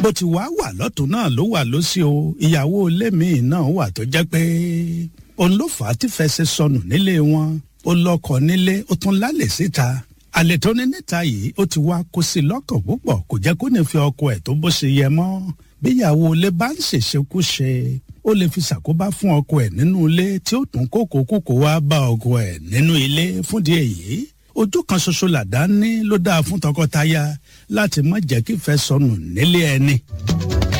bó ti wá wà lọ́tún náà ló wà lọ́sí o ìyàwó ilé míì náà wà tó jẹ́ pé òun ló fà á tí fẹsẹ̀ sọnù nílé wọn ó lọ́kọ nílé ó tún lálẹ́ síta àlè tó ní níta yìí ó ti wá kó sí lọ́kàn púpọ̀ kò jẹ́ kó ní fi ọkọ ẹ̀ tó bó ṣe yẹ mọ́ bíyàwó ilé bá ń ṣèṣekúṣe ó lè fi ṣàkóbá fún ọkọ ẹ̀ nínú ilé tí ó tún kókó kókó wá bá ọkọ ẹ̀ nínú ilé fúndìí èyí ojú kan ṣoṣo làdá ní ló dáa fún tọkọtaya láti má jẹ́ kí ìfẹ́ sọnù nílé ẹni.